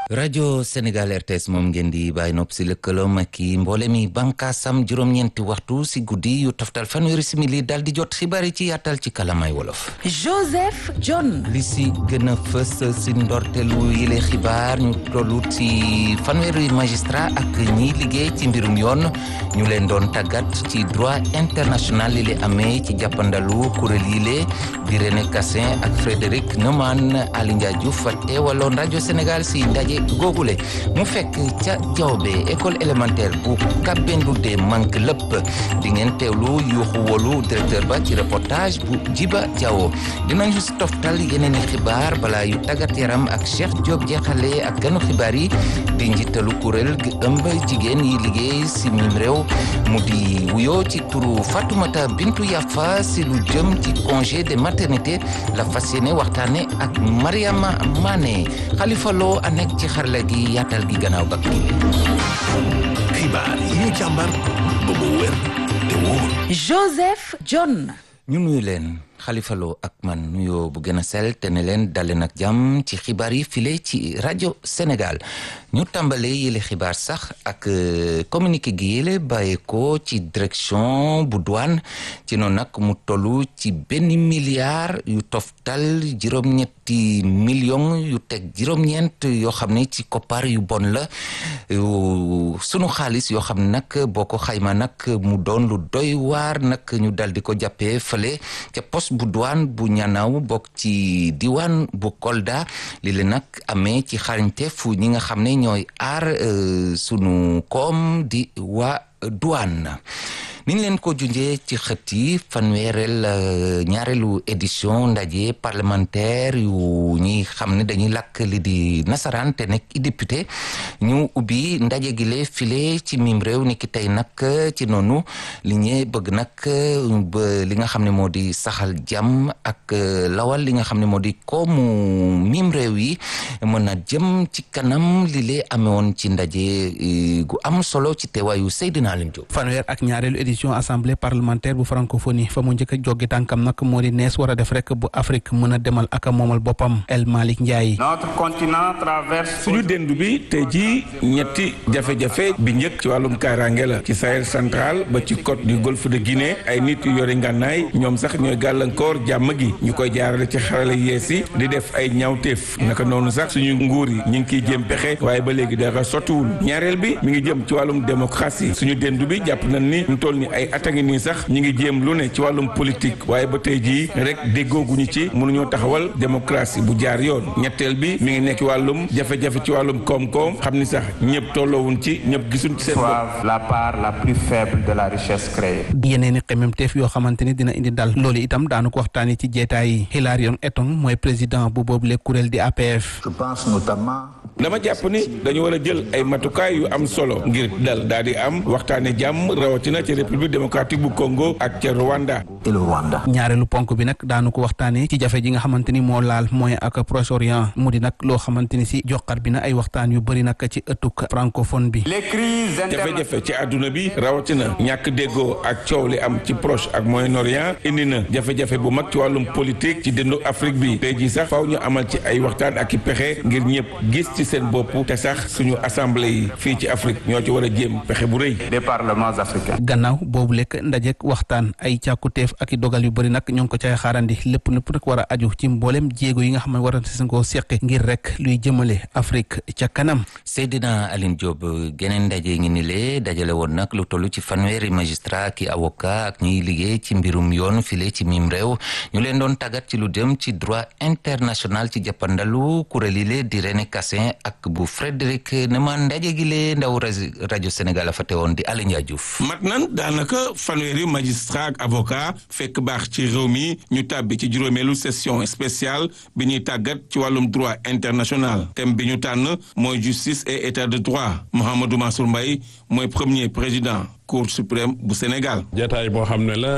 rajo Sénégal RTS moom ngeen di bàyyi nopp si lëkkaloom ak i mboole mi bànkaasam juróom-ñeenti waxtu si guddi yu taftal fanweeri simili daal di jot xibaar yi ci yaatal ci kalamay wolof. Joseph John. li si gën a fës si ndorteelu yile xibaar ñu tollu ci fanweeri magistrat ak ñiy liggéey ci mbirum yoon ñu leen doon tàggat ci droit international li le amee ci jàppandalu kuréel yile di René Cassin ak Frédéric Neumann Ali Ndiaye Diouf teewaloon rajo Sénégal si ndaje googule mu fekk ca jawbe école élémentaire bu Kabendoude manque lépp di ngeen teewlu yuuxu wolu directeur ba ci reportage bu Jiba Diawo dinañu si toftal yeneen i xibaar balaa yu tàggat yaram ak Cheikh Diop jeexale ak ganu xibaar yi di njiitalu kuréel gi ëmb jigéen yi liggéey si mim réew mu di wuyoo ci turu Fatoumata Bintou Yafa si lu jëm ci congé de maternité la fas yéene waxtaane ak Mariama Mané Khalifa Lo a nekk ci xarala gi yaatal gi gannaaw bak xibaar yi ñu càmbar ba mu wér te wóor Joseph John. ñu nuyu leen Khalifa Lo ak man nuyoo bu gën a sell te ne leen daleen ak jàmm ci xibaar yi file ci rajo Sénégal ñu tàmbale yële xibaar sax ak communiqué gi yële bàyyee ko ci direction bu douane ci noonu nag mu tollu ci benn milliard yu toftal juróom-ñetti million yu teg juróom-ñeent yoo xam ne ci koppar yu bon la sunu xaalis yoo xam ne nag boo ko xayma nag mu doon lu doy waar nag ñu dal di ko jàppee fële ca poste bu douane bu ñanaaw bokk ci diwaan bu Kolda li leen nag amee ci xarañte fu ñi nga xam ne ñooy aar sunu koom di waa douane niñ leen ko junjee ci xët yi fanweereel ñaareelu édition ndaje parlementaire yu ñi xam ne dañuy làkk li di nasaraan te nekk i député ñu ubbi ndaje gi le file ci mim réew ni ki tey nag ci noonu li ñee bëgg nag ba li nga xam ne moo di saxal jàmm ak lawal li nga xam ne moo di koomu mim réew yi mën na jëm ci kanam li lee amewoon ci ndaje gu am solo ci teewaayu Seydina Alim Diop fanweer ak ñaareelu édition assemblée parlementaire bu francophonie fa mu njëkk a joggi tànkam nag moo di nees war a def rek bu Afrique mën a demal ak a moomal boppam El Malick Ndiaye. notre continent traverse. suñu dendu bi tey jii ñetti jafe-jafe bi njëkk ci wàllum kaaraange la ci Sahel central ba ci côte du golfe de Guinée ay nit yu yore ngànnaay ñoom sax ñooy gàllankoor jàmm gi ñu koy jaarale ci xarale yees yi di def ay ñaawteef naka noonu sax suñu nguur yi ñu ngi kiy jéem pexe waaye ba léegi dara sottiwul ñaareel bi mi ngi jëm ci wàllum démocratie suñu dendu bi jàpp nañ ni ñu toll ni ay at a ngi nii sax ñi ngi jéem lu ne ci wàllum politique waaye ba tey jii rek déggooguñu ci mënuñoo taxawal démocratie bu jaar yoon ñetteel bi mi ngi nekk ci wàllum jafe-jafe ci wàllum koom-koom xam ni sax ñëpp tolloowuñ ci ñëpp gisuñ ci seen bopp. la part la plus faible de la richesse créée. yeneen i xememteef yoo xamante ni dina indi dal loolu itam daanu ko waxtaanee ci jeetaay yi Hilarion Etong mooy président bu boobule kuréel di APF. je pense notamment. dama jàpp ni dañu war a jël ay matukaay yu am solo ngir dal daal di am waxtaane jàmm rawatina ci république démocratique bu Congo ak ca Rwanda. et le Rwanda. ñaareelu ponk bi nag daanu ko waxtaanee ci jafe ji nga xamante ni moo laal Moyen ak Proche-Orient mu di nag loo xamante ni si joxar bi na ay waxtaan yu bëri nag ci ëttuk francophone bi. les crises jafe-jafe ci àdduna bi rawatina ñàkk déggoo ak coow li am ci Proche ak Moyen-Orient indi na jafe-jafe bu mag ci wàllum politique ci dëndu Afrique bi tey jii sax faaw ñu amal ci ay waxtaan ak i pexe ngir ñëpp gis ci seen bopp te sax suñu assemblée yi fii ci Afrique ñoo ci war a jéem pexe bu rëy. des parlements africains. gannaaw boobu lekk ndajek waxtaan ay càkkuteef ak i dogal yu bëri nag ñoo ngi ko cay xaarandi lépp lépp rek war a aju ci mboolem jéego yi nga xam ne war a si koo seqi ngir rek luy jëmale Afrique ca kanam. Seydina Aline Diop geneen ndaje ngi ni lee dajale woon nag lu toll ci fanweeri magistrat ki avocat ak ñiy liggéey ci mbirum yoon file ci mim réew ñu leen doon tàggat ci lu dem ci droit international ci jàppandalu kuréel yi lee di René Cassin ak bu Frédéric Neumann ndaje gi lee ndaw rajo Sénégal a fa teewoon di Aliou Ndiaye Diouf mat nan daanaka fanweeri magistrat ak avocat fekk baax ci réew mi ñu tàbbi ci juróomeelu session spéciale bi ñuy tàggat ci wàllum droit international thème bi ñu tànn mooy justice et état de droit Mouhamadou Mansour Mbaye mooy premier président cour suprême bu Sénégal. jataay boo xam ne la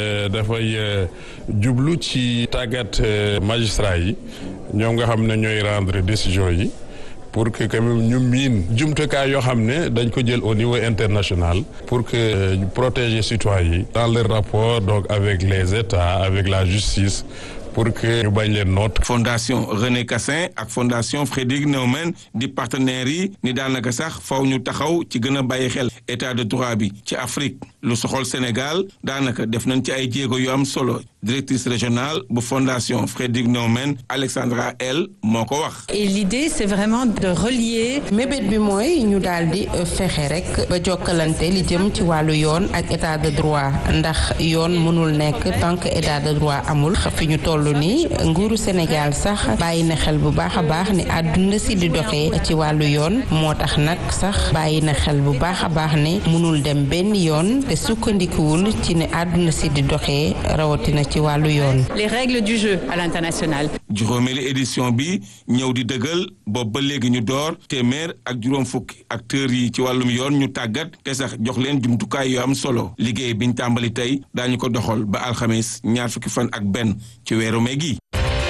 dafay jublu ci tàggat magistrat yi ñoom nga xam ne ñooy rendre décision yi pour que quand même ñu miin jumtukaay yoo xam ne dañ ko jël au niveau international pour que ñu protéger citoyens yi dans leur rapport donc avec les États avec la justice pour que ñu bañ leen noot. fondation René Cassin ak fondation Frédéric Neumann di partenaires yi ni daanaka sax faw ñu taxaw ci gën a bàyyi xel état de droit bi ci Afrique lu soxol Sénégal daanaka def nañ ci ay jéego yu am solo directrice régionale bu fondation Frédéric Neumann Alexandra L moo ko wax. et l'idée c'est vraiment de relier. mébét bi mooy ñu daal di fexe rek ba jokkalante li jëm ci wàllu yoon ak état de droit ndax yoon mënul nekk tant que état de droit amul fi ñu toll nii nguuru Sénégal sax bàyyi na xel bu baax a baax ni àdduna si di doxee ci wàllu yoon moo tax nag sax bàyyi na xel bu baax a baax ne mënul dem benn yoon te sukkandikuwul ci ne àdduna si di doxee rawatina ci wàllu yoon. les règles du jeu à l'international. juróomeeli édition bi ñëw di dëggal boobu ba léegi ñu door téeméer ak juróom fukki acteurs yi ci wàllum yoon ñu tàggat te sax jox leen jumtukaay yu am solo liggéey biñ tàmbali tey daañu ko doxal ba alxames ñaar fukki fan ak benn ci weeru mai gi.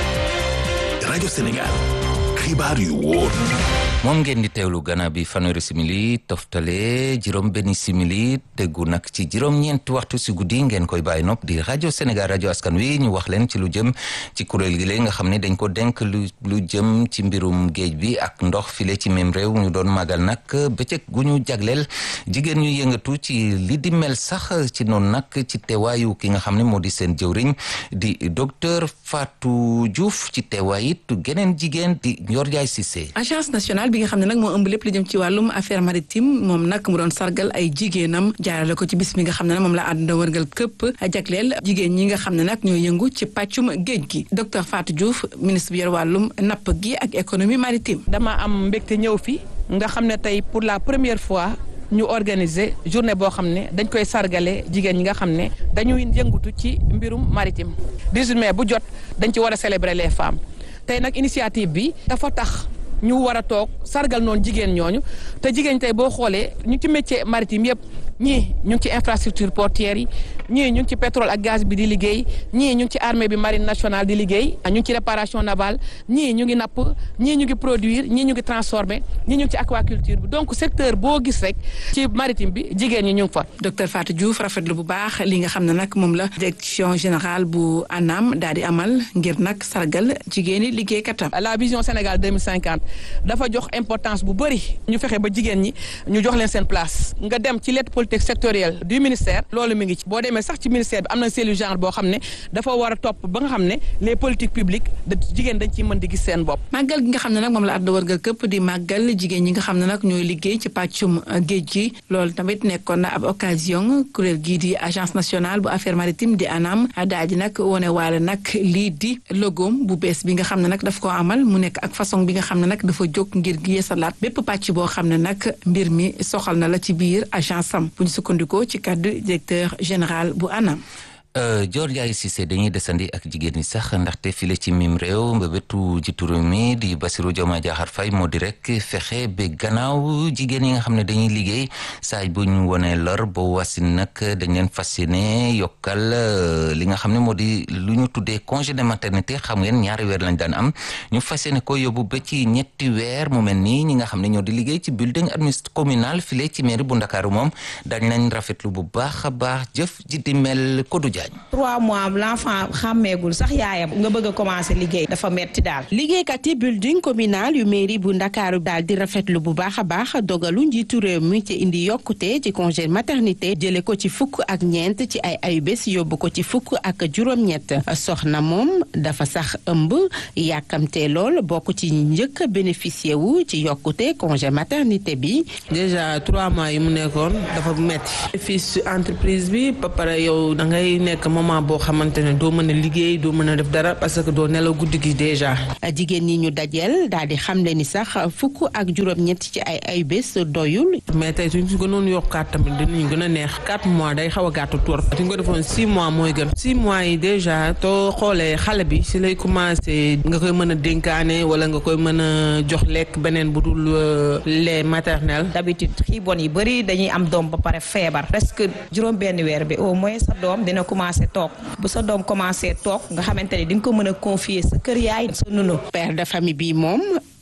rajo Sénégal xibaar yu wóor. moom ngeen di teewlu gannaaw bi fanweeri simili toftale juróom benn simili teggu nag ci juróom-ñeenti waxtu si guddi ngeen koy bàyyi nopp di rajo Sénégal rajo askan wi ñu wax leen ci lu jëm ci kuréel gi la nga xam ne dañ ko denk lu lu jëm ci mbirum géej bi ak ndox file ci même réew ñu doon màggal nag bëccëg gu ñu jagleel jigéen ñu yëngatu ci li di mel sax ci noonu nag ci teewaayu ki nga xam ne moo di seen jëwriñ di docteur Fatou Diouf ci teewaay it geneen jigéen di Ndior Ndiaye Cissé. agence nationale bi nga xam ne nag moo ëmb lépp li jëm ci wàllum affaire maritime moom nag mu doon sargal ay jigéenam jaarale ko ci bis mi nga xam ne nag moom la àdduna wërgal këpp jagleel jigéen ñi nga xam ne nag ñoo yëngu ci pàccum géej gi docteur Fatou Diouf ministre bi yor wàllum napp gi ak économie maritime. dama am mbégte ñëw fi nga xam ne tey pour la première fois ñu organiser journée boo xam ne dañ koy sargale jigéen ñi nga xam ne dañuy yëngatu ci mbirum maritime 18 mai bu jot dañ ci war a célébrer les femmes tey nag initiative bi dafa tax. ñu war a toog sargal noonu jigéen ñooñu te jigéen tey boo xoolee ñu ci métier maritime yëpp ñii ñu ngi ci infrastructure portière yi ñii ñu ngi ci pétrole ak gaz bi di liggéey ñii ñu ngi ci armée bi marine nationale di liggéey ñu ngi ci réparation navale ñii ñu ngi napp ñii ñu ngi produire ñii ñu ngi transformer ñii ñu ngi ci aquaculture bi donc secteur boo gis rek ci maritime bi jigéen ñi ñu ngi fa. docteur Fatou Diouf rafetlu bu baax li nga xam ne nag moom la direction générale bu ANAM daal di amal ngir nag sargal jigéeni liggéeykatam. la vision Sénégal 2050 dafa jox importance bu bëri ñu fexe ba jigéen ñi ñu jox leen seen place nga dem ci lettre politique sectorielle du ministère loolu mi ngi ci boo demee sax ci ministère bi am na cellule genre boo xam ne dafa war a topp ba nga xam ne les politiques publiques da jigéen dañ ciy mën di gis seen bopp màggal gi nga xam ne nag moom la àdduna wërgal këpp di màggal jigéen ñi nga xam ne nag ñooy liggéey ci pàccum géej gi loolu tamit nekkoon na ab occasion kuréel gii di agence nationale bu affaire maritime di ANAM daal di nag wone waale nag lii di logoom bu bees bi nga xam ne nag daf ko amal mu nekk ak façon bi nga xam ne nag dafa jóg ngir yeesalaat bépp pàcc boo xam ne nag mbir mi soxal na la ci biir agence am bu ñu sukkandikoo ci kàddu directeur général bu ANAM. Dior Ndiaye Cissé dañuy desandi ak jigéen ñi sax ndaxte file ci mim réew mbébétu jiitu réew mi di Bassirou Diomaye Diakhar Faye moo di rek fexe ba gannaaw jigéen yi nga xam ne dañuy liggéey saay bu ñu wonee lor ba wasin nag dañ leen fas yéene yokkal li nga xam ne moo di lu ñu tuddee congé de maternité xam ngeen ñaari weer lañ daan am ñu fas yéene ko yóbbu ba ci ñetti weer mu mel nii ñi nga xam ne ñoo di liggéey ci building administratif communal file ci mairie bu Ndakaaru moom dañ lañ rafetlu bu baax a baax jëf ji di mel Kodou Diagne trois mois l'enfant xàmmeegul sax yaayam nga bëgg a commencer liggéey dafa metti daal liggéeykat yi building communal yu mairie bu ndakaaru daal di rafetlu bu baax a baax dogalu njiitu réew mi ci indi yokkute ci congé maternité jële ko ci fukk ak ñeent ci ay ayubés yóbbu ko ci fukk ak juróom-ñett soxna moom dafa sax ëmb yàkkamtee lool bokk ci njëkk a bénéficier wu ci yokkute congé maternité bi déjà trois mois yi mu nekkoon dafa metti fii si entreprise bi ba pare yow da ngay nekk moment boo xamante ne doo mën a liggéey doo mën a def dara parce que doo nelaw guddi gi déjà. jigéen ñi ñu dajeel daal di xamle ni sax fukk ak juróom-ñett ci ay ay bés doyul. mais tey suñ si gënoon yokkaat tamit dinañu gën a neex quatre mois day xaw a gàttu tur. suñ ko defoon six mois mooy gën. six mois yi déjà too xoolee xale bi si lay commencé nga koy mën a dénkaane wala nga koy mën a jox lekk beneen bu dul lait maternel. d'habitude xiibon yi bëri dañuy am doom ba pare feebar presque juróom benn weer bi au moins sa doom dina commencé toog bu sa doom commencé toog nga xamante ni di nga ko mën a confier sa kër yaay sa nunu père de famille bi moom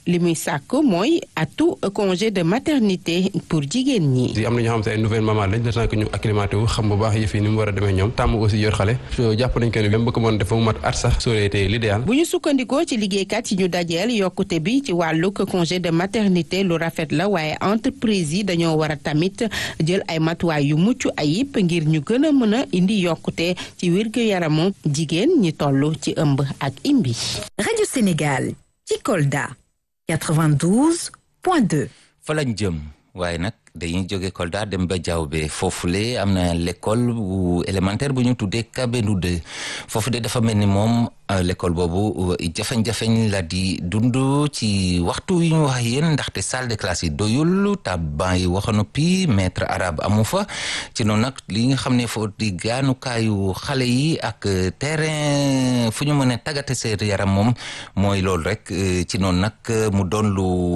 li muy sàkk mooy atu congé de maternité pour jigéen ñi. am na ñoo xam te ay nouvelle maman lañ le temps que ñu acclimaté wu xam bu baax yëf yi ni mu war a demee ñoom tàmm aussi yor xale jàpp nañ ko ne même bu ko mën def mu mat at sax soo été l'idéal bu ñu sukkandikoo ci liggéeykat yi ñu dajeel yokkute bi ci wàllug congé de maternité lu rafet la waaye entreprise yi dañoo war a tamit jël ay matuwaay yu mucc ayib ngir ñu gën a mën a indi yokkute ci wér-gu-yaramu jigéen ñi toll ci ëmb ak imbi. rajo Sénégal ci Kolda 92.2. fa lañ jëm waaye nag dañuy jóge Kolda dem ba Diaobé foofule am na l'école bu élémentaire bu ñu tuddee Kabendou 2 foofu de dafa mel ni moom l'école boobu jafeñ-jafeñ la di dund ci waxtu yi ñu wax yéen ndaxte salle de classe yi doyul taban yi waxa noppi maître arabe amu fa ci noonu nag li nga xam ne foo di gaanukaayu xale yi ak terrain fu ñu mën a tàggate seen yaram moom mooy loolu rek ci noonu nag mu doon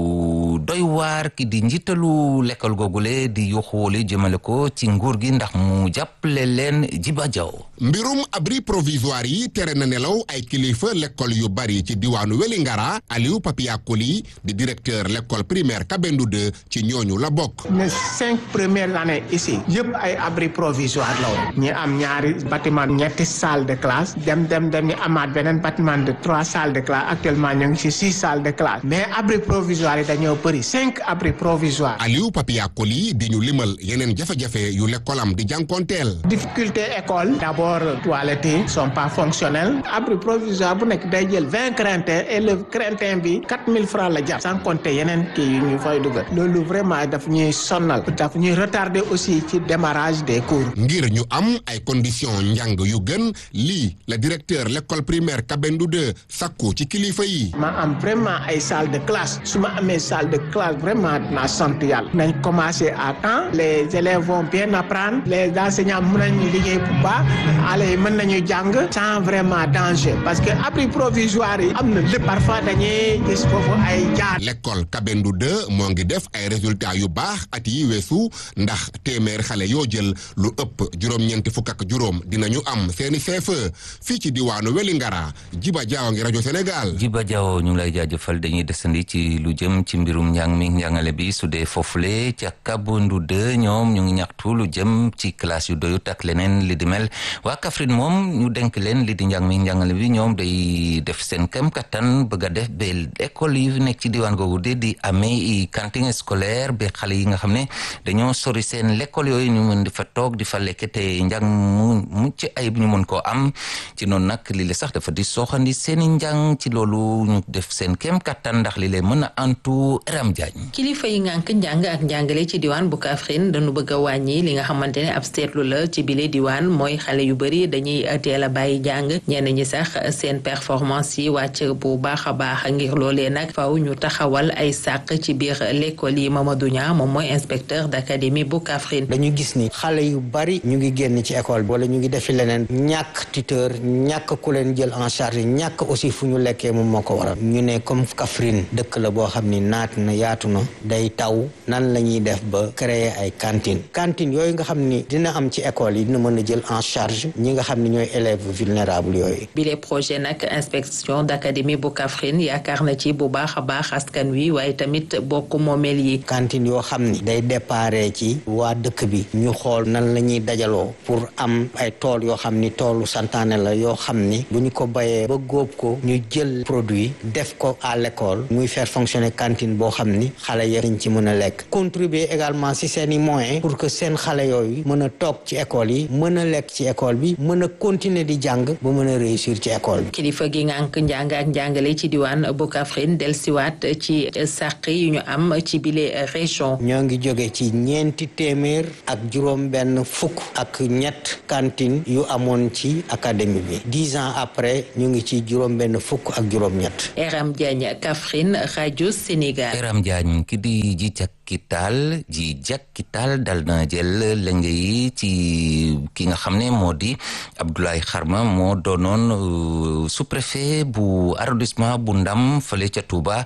lu doy waar ki di njiitalu l'école googule di yuxuwali jëmale ko ci nguur gi ndax mu jàppale leen Jiba Jaw mbirum abri provisoire yi tere na nelaw ay kilifa l'école yu bari ci diwaanu Wélingara Aliou Papia Koli di directeur l'école primaire Kabendou 2 ci ñooñu la bokk. les cinq premières années ici yëpp ay abri provisoire la woon ñi am ñaari bâtiment ñetti salle de classe dem dem dem ñu amaat beneen bâtiment de trois salles de classe actuellement ñu ngi ci six salles de classe mais abri provisoire yi dañoo bëri cinq abri provisoire. Aliou Papia Koli di ñu limal yeneen jafe-jafe yu l'école am di jànkonteel. difficulté école d'abord toilettes yi sont pas fonctionnelles abri provisoire bu nekk day jël vingt craintin et le craintin bi quatre mille francs la jar sans compter yeneen kii yu ñu fay dugal loolu vraiment daf ñuy sonnal daf ñuy retarder aussi ci démarrage des cours. ngir ñu am ay conditions njàng yu gën lii la directeur l'école primaire Kabendou 2 sakku ci kilifa yi. ma am vraiment ay salle de classe su ma amee salle de classe vraiment naa sant yàlla nañ commencer à temps les élèves vont bien apprendre les enseignants mën nañu liggéey bu baax xale yi mën nañu jàng sans vraiment danger parce que abri provisoire yi am na lépp parfois dañuy gis foofu ay jaar. l'école Kabendou 2 moo ngi def ay résultats yu baax at yi weesu ndax téeméer xale yoo jël lu ëpp juróom-ñeenti fukk ak juróom dinañu am seeni CFEE fii ci diwaanu Wélingara Jiba Jaaw ngi rajo Sénégal. Jiba Jaaw ñu ngi lay jaajëfal dañuy desandi ci lu jëm ci mbirum njàng mi njàngale bi su dee foofule ca Kabendou 2 ñoom ñu ngi ñaxtu lu jëm ci classe yu doyut ak leneen li di mel waa Kaffrine moom ñu denk leen li di njàng mi njàngale bi ñoom day def seen kem kattan bëgg a def ba école yi nekk ci diwaan googu de di amee cantine scolaire ba xale yi nga xam ne dañoo sori seen l'école yooyu ñu mën di fa toog di fa lekk te njàng mu mucc ayib ñu mën koo am ci noonu nag li le sax dafa di sooxandi seeni njàng ci loolu ñu def seen kem kattan ndax li le mën a antu Ram Diagne kilifa yi ngànk njàng ak njàngale ci diwaan bu Kaffrine dañu bëgg a wàññi li nga xamante ne ab seetlu la ci bile diwaan mooy xale yu bëri dañuy teel a bàyyi jàng ñenn ñi sax seen performance yi wàcc bu baax a baax ngir loolee nag faw ñu taxawal ay sàq ci biir l'école yi Mamadou Niang moom mooy inspecteur d'académie bu Kaffrine dañu gis ni xale yu bari ñu ngi génn ci école bi wala ñu ngi defi leneen ñàkk tuteur ñàkk ku leen jël en charge ñàkk aussi fu ñu lekkee moom moo ko waral ñu ne comme Kaffrine dëkk la boo xam ni naat na yaatu na day taw nan la ñuy def ba créer ay cantine cantine yooyu nga xam ni dina am ci école yi dina mën a jël en charge ñi nga xam ni ñooy élèves vulnérables yooyu bile projet nag inspection d'académie bu Kaffrine yaakaar na ci bu baax a baax askan wi waaye tamit bokk moomeel yi cantine yoo xam ni day déparé ci waa dëkk bi ñu xool nan la ñuy dajaloo pour am ay tool yoo xam ni toolu santaane la yoo xam ni bu ñu ko bayee ba góob ko ñu jël produit def ko à l'école muy faire fonctionner cantine boo xam ni xale yi dañ ci mën a lekk contribuer également si seen i moyens pour que seen xale yooyu mën a toog ci école yi mën a lekk ci école bi mën a continuer di jàng ba mën a réussir ci école bi kilifa gi ngànk njàng ak njàngale ci diwaan bu Kaffrine delsiwaat ci sàq yu ñu am ci bile région ñoo ngi jóge ci ñeenti téeméer ak juróom benn fukk ak ñett cantine yu amoon ci académie bi dix ans après ñu ngi ci juróom benn fukk ak juróom ñett Eram Diagne Kaffrine rajo Sénégal Eram Diagne ki di ji jakkital ji jakkital dal na jël lenge yi ci ki nga xam ne moo di Abdoulaye Kharma moo doonoon sous-préfet bu arrondissement bu Ndam fële ca Touba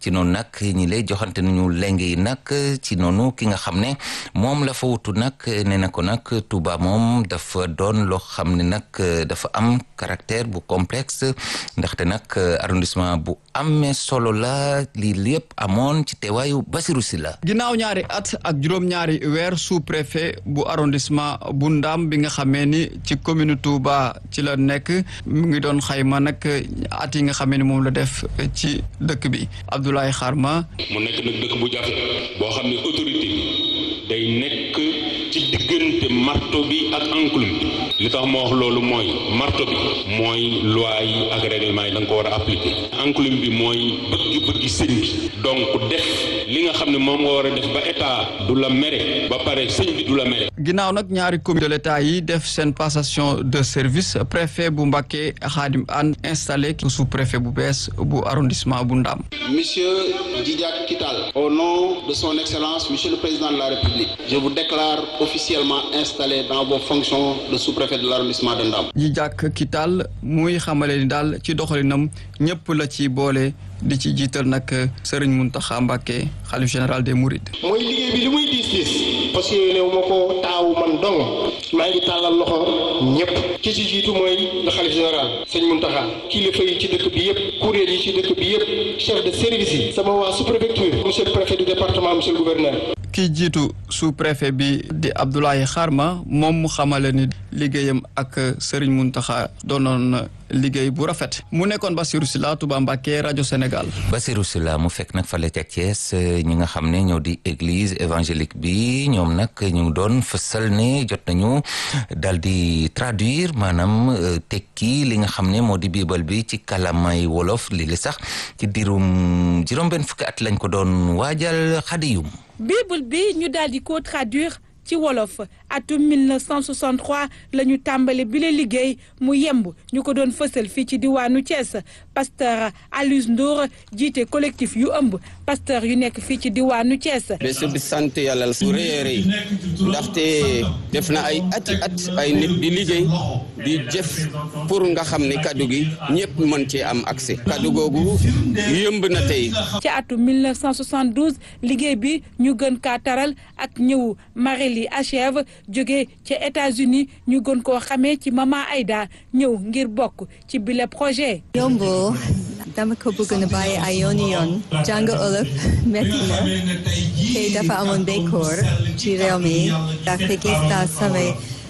ci noonu nag ñi lay joxante nañu leng yi nag ci noonu ki nga xam ne moom la fa wutu nag nee na ko nag Touba moom dafa doon loo xam ne nag dafa am caractère bu complexe ndaxte nag arrondissement bu amee solo la lii lépp amoon ci teewaayu Basirou Sylla ginnaaw ñaari at ak juróom-ñaari weer sous-préfet bu arrondissement bu Ndam bi nga xamee ni ci commune Touba ci la nekk mu ngi doon xayma nag at yi nga xamee ni moom la def ci dëkk bi Abdoulaye Kharma mu nekk nag dëkk bu jafe boo xam ne autorité day nekk ci diggante marto bi ak enclume bi li tax ma wax loolu mooy marto bi mooy loi yi ak règlement yi da nga ko war a appliquer enclume bi mooy bëgg-bëgg sëñ bi donc def li nga xam ne moom nga war a def ba état du la mere ba pare sëñ bi du la mere ginnaaw nag ñaari comité de l'état yi def seen passation de service préfet bu Mbacké Khadim Anne installé sous préfet bu bees bu arrondissement bu Ndam Monsieur Djidiack Kital, au nom de son Excellence, Monsieur le Président de la République, je vous déclare officiellement installé dans vos fonctions de sous-préfet de l'arrondissement de Ndam. Djidiack Kital muy xamale ni daal ci doxalinam ñëpp la ci boole di ci jiital nag Serigne Mountakha Mbacké xalif général des Mourides. mooy liggéey bi li muy diis diis parce que néew ma ko taawu man dong maa ngi tàllal loxo ñëpp ki ci jiitu mooy le xalif général sëñ Mountakha kilifa yi ci dëkk bi yëpp kuréel yi ci dëkk bi yëpp chef de service yi sama waa sous-préfecture monsieur le préfet du département monsieur le gouverneur. ki jiitu sous-préfet bi di Abdoulaye Kharma moom mu xamale ni liggéeyam ak Serigne Mountakha doonoon liggéey bu rafet mu nekkoon Bassirou Sylla Touba Mbacké rajo Sénégal. Bassirou Sylla mu fekk nag fale ca Thiès ñi nga xam ne ñoo di église évangélique bi ñoom nag ñu doon fësal ne jot nañu dal di traduire maanaam tekki li nga xam ne moo di biibal bi ci kalamay wolof lii li sax ci diirum juróom-benn fukki at lañ ko doon waajal xadiyum bible bi ñu daal di ko traduire ci wolof atum 1963 la ñu tàmbali bi la liggéey mu yemb ñu ko doon fësal fii ci diwaanu Thiès pasteur Alioune Ndour jiite collectif yu ëmb pasteur yu nekk fii ci diwaanu Thiès. bés bi sant yàlla su rëy a rëy ndaxte def na ay ati at ay nit di liggéey di jëf pour nga xam ne kaddu gi ñëpp mën cee am accès kaddu googu yëmb na tey. ci atum 1972 liggéey bi ñu gën kaa taral ak ñëw Marélie Achève jóge ca États-Unis ñu gën koo xamee ci Mama Aïda ñëw ngir bokk ci bile projet. yombo dama ko bëgg na bàyyi ay yooni yoon jàng olof metti na te dafa amoon béykoor ci réew mi ndaxte gis naa samay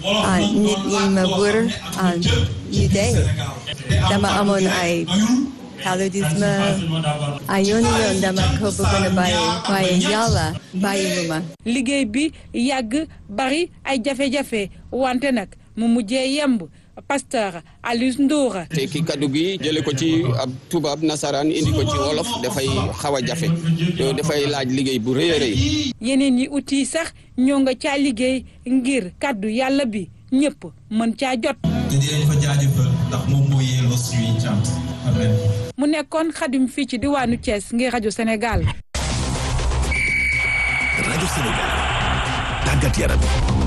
nit yi ma wër ñu dee dama amoon ay paludisme ay yooni yoon dama ko bëgg na bàyyi waaye yàlla bàyyi mu ma liggéey bi yàgg bari ay jafe-jafe wante nag mu mujjee yemb pasteur Aliou Ndour. te ki kaddu gi jële ko ci ab tubaab nasaraan indi ko ci wolof dafay xaw a jafe dafay laaj liggéey bu rëy a rëy. yeneen yi outil sax ñoo nga caa liggéey ngir kaddu yàlla bi ñëpp mën caa jot. te di leen fa jaajëfal ndax moom moo yelloo suñuy cant amen. mu nekkoon xadim fii ci diwaanu Thiès ngir rajo Sénégal. rajo Sénégal tàggat yaram.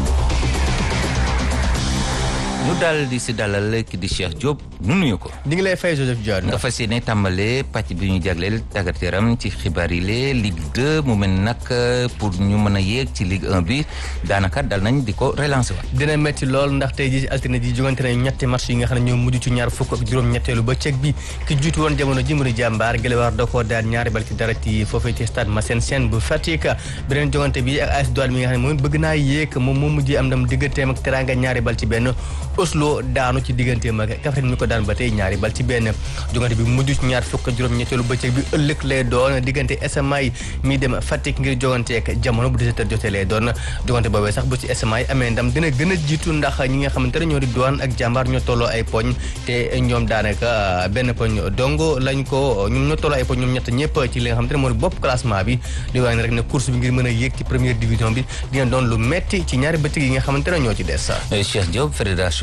ñu daal di si dalal ki di Cheikh Diop nu nuyu ko. ñu ngi lay fay Joseph Dione. nga fas yéene tàmbale pàcc bi ñu jagleel tàggat yaram ci xibaar yi lee Ligue 2 mu mel nag pour ñu mën a yéeg ci Ligue 1 bi daanaka dal nañ di ko relancer waat. dina métti lool ndax tey jii altine ji jogante nañu ñetti match yi nga xam ne ñoo mujj ci ñaar fukk ak juróom-ñetteelu ba cëg bi ki jiitu woon jamono ji mu di jàmbaar Gélawar da koo daan ñaari bal ci dara ci foofee ci stade Massène Sène bu Fatick beneen jogante bi ak AS Douanes mi nga xam ne moom bëgg naa yéeg moom moo mujjee am ndam digganteem ak Teranga ñaari bal ci benn Oslo daanu ci digganteem ak Kaffrine mi ko daan ba tey ñaari bal ci benn jogante bi mujj ci ñaar fukk juróom-ñetteelu bëccëg bi ëllëg lay doon diggante SMA yi mi dem Fatick ngir jogante ak jamono bu 17h jotee lay doon jogante boobee sax bu ci SMA yi amee ndam dina gën a jiitu ndax ñi nga xamante ne ñoo di Douane ak jàmbaar ñoo tolloo ay poñ te ñoom daanaka benn poñ dongo lañ ko ñoom ñoo tolloo ay poñ ñoom ñett ñëpp ci li nga xamante ne moo di bopp classement bi di wax ne rek ne course bi ngir mën a yéeg ci première division bi dina doon lu metti ci ñaari bëccëg yi nga xamante ne ñoo ci des Cheikh Diop fédération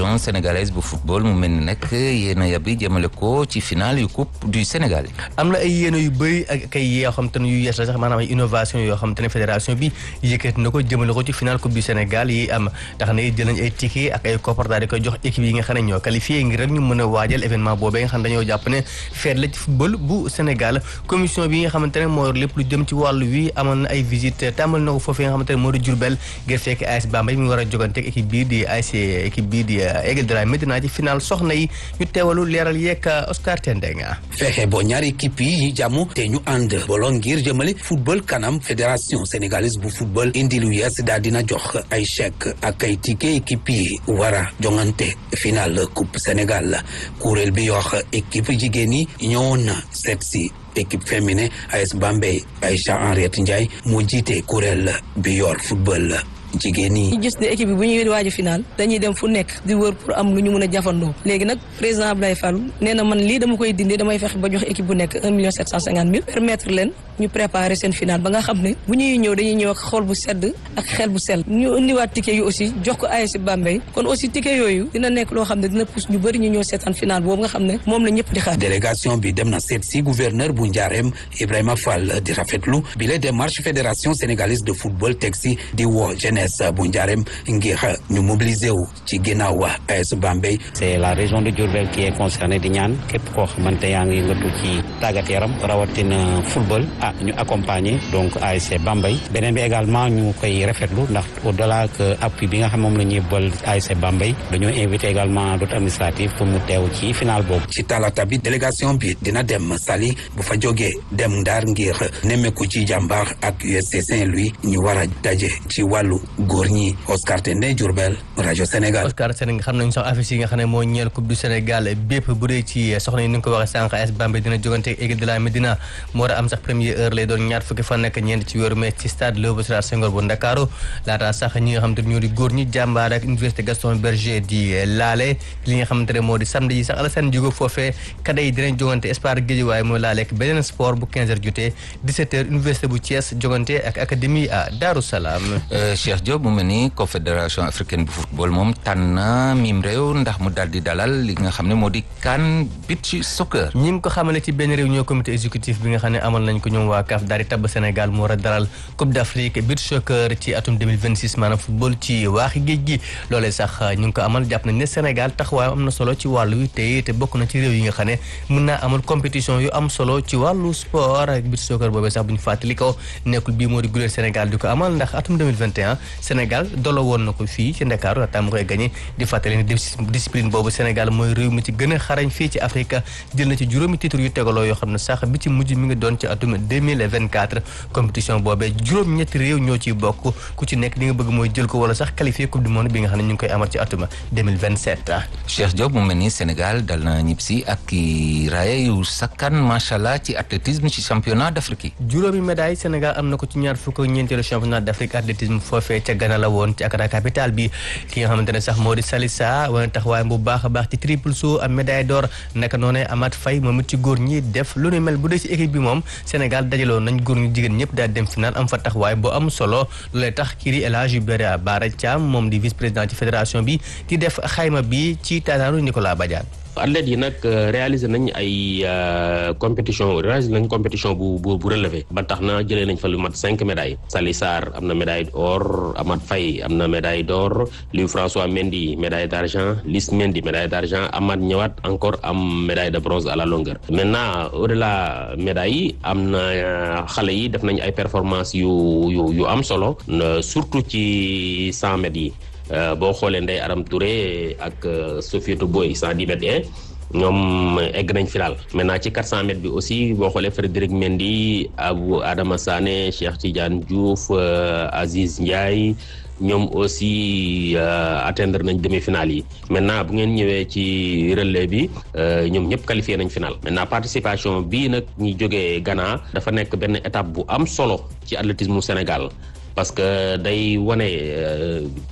fédération sénégalaise bu football mu mel ni nag yéen a yàbbi jëmale ko ci final yu coupe du Sénégal. am na ay yéene yu bëri ak ay yoo xam te ne yu yees la sax maanaam ay innovation yoo xam te ne fédération bi yëkkati na ko jëmale ko ci final coupe du Sénégal yi am tax na jël nañ ay ticket ak ay koppar daal di koy jox équipe yi nga xam ne ñoo qualifié ngir rek ñu mën a waajal événement boobee nga xam ne dañoo jàpp ne feet la ci football bu Sénégal commission bi nga xamante ne moo lépp lu jëm ci wàllu wi amoon na ay visite tàmbal na ko foofee nga xamante ne moo di Diourbel ngir fekk AS Bambey mi war a jogante ak équipe bii di AS équipe bii di Aigle de la Médina ci final soxna yi ñu teewalu leeral yeeg Oscar Tendenga fexe bo ñaari équipe yi ñu jàmm te ñu ànd bolo ngir jëmale football kanam fédération sénégalaise bu football indi lu yees daal dina jox ay chèque ak ay ticket équipe yi war a jongante final coupe Sénégal kuréel bi wax équipe jigéen yi ñëwoon na seet si équipe féminin AS Bambey Aïcha Henriette Ndiaye moo jiite kuréel bi yor football jigéen yi ñu gis ne équipe bi bu ñuy waaj final dañuy dem fu nekk di wër pour am lu ñu mën a jafandoo léegi nag président Abdoulaye Fall nee na man lii dama koy dindi damay fexe ba jox équipe bu nekk un million sept cent cinquante mille permettre leen ñu préparer seen final ba nga xam ne bu ñuy ñëw dañuy ñëw ak xol bu sedd ak xel bu sell ñu indiwaat ticket yu aussi jox ko ASC Bambey kon aussi ticket yooyu dina nekk loo xam ne dina pousse ñu bëri ñu ñëw seetaan final boobu nga xam ne moom la ñëpp di xaar délégation bi dem na seet si gouverneur bu Njaareem Ibrahima Fall di rafetlu bi la démarche fédération sénégalaise de football teg si di woo jeunesse bu Njaareem ngir ñu mobiliser wu ci ginnaaw wa AS Bambey. c'est la région de Diourbel qui est concernée di ñaan képp koo xamante yaa ngi yëngatu ci tàggat yaram rawatina football ah ñu accompagner donc ASC Bambey beneen bi également ñu koy rafetlu ndax au delà que appui bi nga xam moom la ñuy bol ASC Bambey dañoo invité également d'autres administratifs pour mu teew ci final boobu. ci talaata bi délégation bi dina dem Saly bu fa jógee dem Ndar ngir nemmeeku ci jàmbaar ak USC Saint-Louis ñu war a daje ci wàllu góor ñi Oscar Tendé Diourbel rajo Sénégal. Oscar Sénégal xam nañu sax affiche yi nga xam ne moo ñeel coupe du Sénégal bépp bu dee ci soxna yi ni nga ko waxee sànq AS Bambey dina jógante ak Aigle de la Médina moo war a am sax première heure lay doon ñaar fukki fan nekk ñeent ci weeru mai ci stade Léopold Sédar Senghor bu Ndakaaru laataa sax ñi nga xam te ñoo di góor ñi jàmbaar ak université Gaston Berger di laale li nga xamante ne moo di samedi yi sax Alassane Diogo foofee kada yi dinañ jógante Espoir Guédiawaye mooy laale ak beneen sport bu 15 heures jotee 17 heures université bu Thiès jógante ak académie à Darou Salaam. Cheikh Diop mu mel ni confédération africaine bu football moom tànn mim réew ndax mu daal di dalal li nga xam ne moo di CAN beach soccer. ñi ngi ko xamale ci benn réunion comité exécutif bi nga xam ne amal nañ ko ñoom waa CAF daal di tabb Sénégal mu war a dalal Coupe d'Afrique beach soccer ci atum 2026 maanaam football ci waaxi géej gi loolee sax ñu ngi ko amal jàpp nañ ne Sénégal taxawaayam am na solo ci wàllu wi te te bokk na ci réew yi nga xam ne mën naa amal compétition yu am solo ci wàllu sport ak beach soccer boobee sax bu ñu fàttali ko nekkul bii moo di guléel Sénégal di ko amal ndax atum 2021 Sénégal dolo woon na ko fii ci Ndakaaru laata mu koy gagné di fàttali ne discipline boobu Sénégal mooy réew mi ci gën a xarañ fii ci Afrique jël na ci juróomi titre yu tegaloo yoo xam ne sax bi ci mujj mi ngi doon ci atum 2024 compétition boobee juróom-ñetti réew ñoo ciy bokk ku ci nekk li nga bëgg mooy jël ko wala sax qualifié coupe du monde bi nga xam ne ñu ngi koy amal ci atum 2027. Cheikh Diop mu mel ni Sénégal dal na ñibbisi ak i raaya yu sakkan macha allah ci athlétisme ci championnat d'Afrique yi. juróomi médaille Sénégal am na ko ci ñaar fukk ñeenteelu championnat d'Afrique athlétisme foofee ca Ghana la woon ci Accra capitale bi ki nga xamante ne sax moo di Salissa wane taxawaayam bu baax a baax ci triple saut am médaille d'or naka noonee Amath Faye moom it ci góor ñi def lu nu mel bu dee ci équipe bi moom Sénégal dajaloo nañ góor ñu jigéen ñëpp daal dem final am fa taxawaay bu am solo loolee tax kii di El Hadji Bara Bara Thiam moom di vice président ci fédération bi di def xayma bi ci taataanu Nicolas Badiane athlètes yi nag réaliser nañ ay compétition réaliser nañ compétition bu bu bu relevé ba tax na jëlee nañ fa lu mat cinq médailles Sali Sarr am na médaille d'or Amath Faye am na médaille d'or Louis François Mendy médaille d'argent Lys Mendy médaille d'argent Amath ñëwaat encore am médaille de bronze à la longueur maintenant au-delà médailles yi am na xale yi def nañ ay performances yu yu yu am solo surtout ci cent mètres yi boo xoolee Ndeye Aram Touré ak Sofietou Boy 110 mètres et ñoom egg nañ final maintenant ci 400 mètres bi aussi boo xoolee Frédéric Mendy Abou Adama Sané Cheikh Tidiane Diouf Aziz Ndiaye ñoom aussi atteindre nañ demi-finale yi maintenant bu ngeen ñëwee ci relais bi ñoom ñëpp qualifié nañ final maintenant participation bii nag ñi jógee Ghana dafa nekk benn étape bu am solo ci athlétisme Sénégal parce que day wane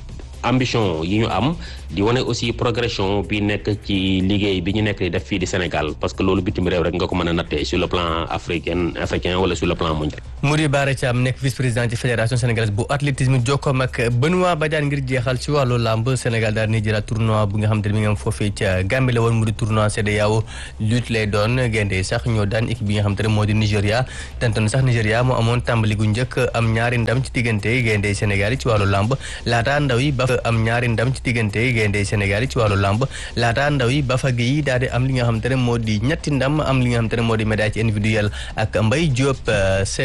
ambition yi ñu am di wane aussi progression bi nekk ci liggéey bi ñu nekk di def fii di Sénégal parce que loolu bitim réew rek nga ko mën a nattee sur le plan africain africain wala sur le plan mondial. Mouri Bara Thiam nekk vice président ci fédération sénégalaise bu athlétisme jokkoom ak Benoît Badiane ngir jeexal ci wàllu làmb Sénégal daal di jëlaat tournoi bu nga xam te ne mi ngi am foofee ca Gambie la woon mu di tournoi CEDEAO lutte lay doon gaynde sax ñoo daan équipe bi nga xam te ne moo di Nigéria tantoon sax Nigéria moo amoon tàmbali gu njëkk am ñaari ndam ci diggante gaynde Sénégal yi ci wàllu làmb laata ndaw yi ba am ñaari ndam ci diggante gaynde Sénégal yi ci wàllu làmb laata ndaw yi ba fa gi daal di am li nga xam te ne moo di ñetti ndam am li nga xam te ne moo di médaille ci individuel ak Mbaye Diop